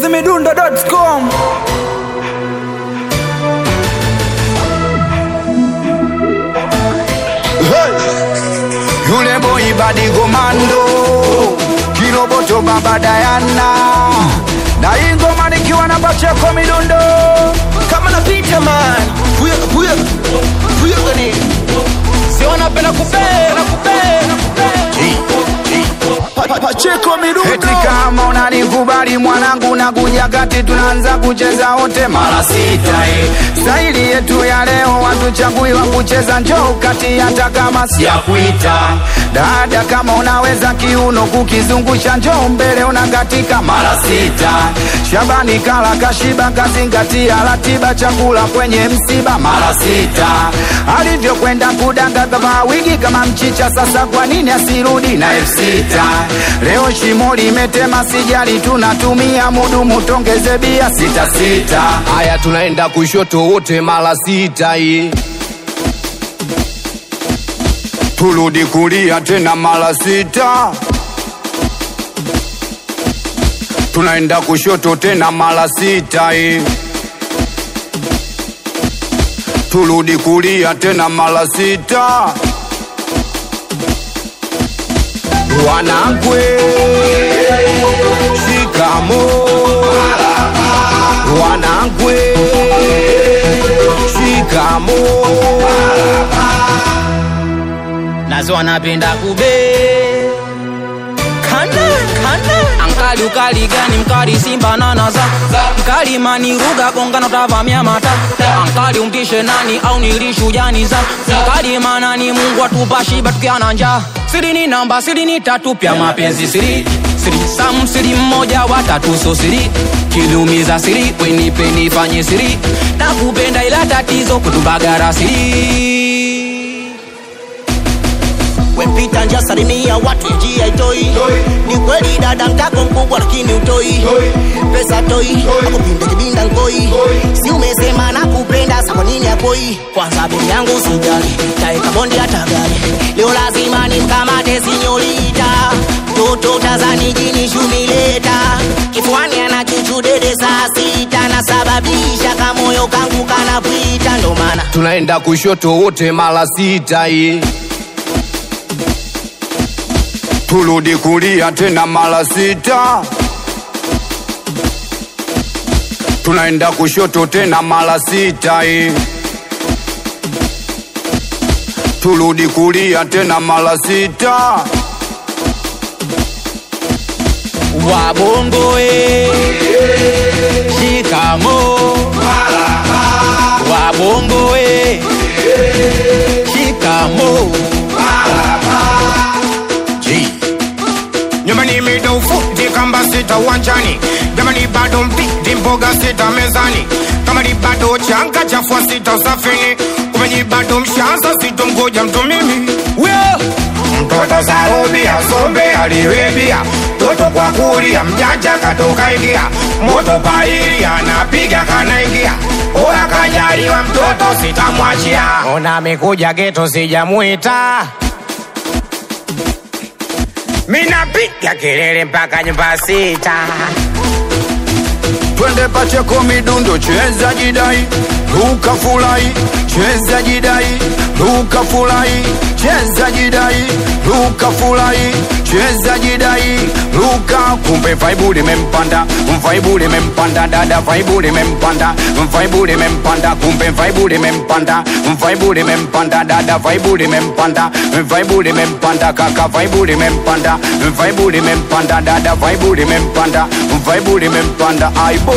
chizimidundo.com Yule boy badi komando Kiroboto baba Dayana Na hii ngoma nikiwa na Bacheko midundo kama napita man huyo huyo huyo gani sio wanapenda kupenda kupenda Pa- pa- Pacheko midundo Eti kama unanikubali mwanangu na kuja kati tunaanza kucheza wote mara sita eh. Staili yetu ya leo watuchaguiwa kucheza njoo kati hata kama siyakuita dada kama unaweza kiuno kukizungusha njoo mbele unakatika mara sita Shabani kala kashiba kazingatia ratiba chakula kwenye msiba mara sita alivyokwenda kudanga kavaa wigi kama mchicha sasa kwa nini asirudi na elfu sita leo shimo limetema sijali tunatumia mudumu tongeze bia sita sita haya tunaenda kushoto wote mara sita hii turudi kulia tena mara sita tunaenda kushoto tena mara sita hii turudi kulia tena mara sita wanangwe shikamo wanangwe shikamo nazo wanapenda kube kana kana ankali ukali gani mkali simba nanaza mkali maniruga gongano tavamia mata ankali umtishe nani au nilishujaniza mkali manani mungu atupashiba tukiana njaa siri ni namba siri ni tatu pya mapenzi siri siri sam siri mmoja watatu so siri kilumiza siri wenipe nifanye siri nakupenda ila tatizo kutubagara siri wempita nja salimia watu njia itoi ni kweli dada mtako mkubwa lakini utoi pesa toi akupinda kibinda nkoi si umesema nakupenda sa kwa nini akoi kwanza beni yangu sijali taeka bondi hata gari leo lazima nimkamate sinyorita toto tazani jini shumileta kifuani ana chuchu dede saa sita nasababisha kamoyo kangu kanapwita ndo maana tunaenda kushoto wote mara sita hii turudi kulia tena mara sita tunaenda kushoto tena mara sita hii turudi kulia tena mara sita wabongo e shikamo wabongo e shikamo nyumbani midofu jikamba sita uwanjani jamani bado mpidi mboga sita mezani kama ni bado changa chafua sita usafini kumenyi bado mshaza sitomgoja mtu mimi mtoto sarubi asombe aliwebia toto kwa kulia mjanja katoka ingia moto paili anapiga kanaingia oya kajaliwa mtoto sitamwachia ona amekuja geto sijamwita minapiga kelele mpaka nyumba sita twende pacheko midundo cheza jidai ruka fulai cheza jidai ruka fulai cheza jidai ruka fulai cheza jidai ruka kumbe vaibu limempanda vaibu limempanda dada vaibu limempanda vaibu limempanda kumbe vaibu limempanda vaibu limempanda dada vaibu limempanda vaibu limempanda kaka vaibu limempanda vaibu limempanda dada vaibu limempanda vaibu limempanda aibo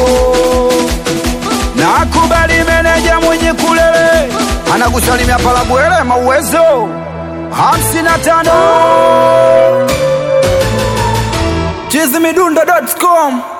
nakubali meneja mwenye kulele anakusalimia palabwele mauwezo hamsini na tano chizimidundo.com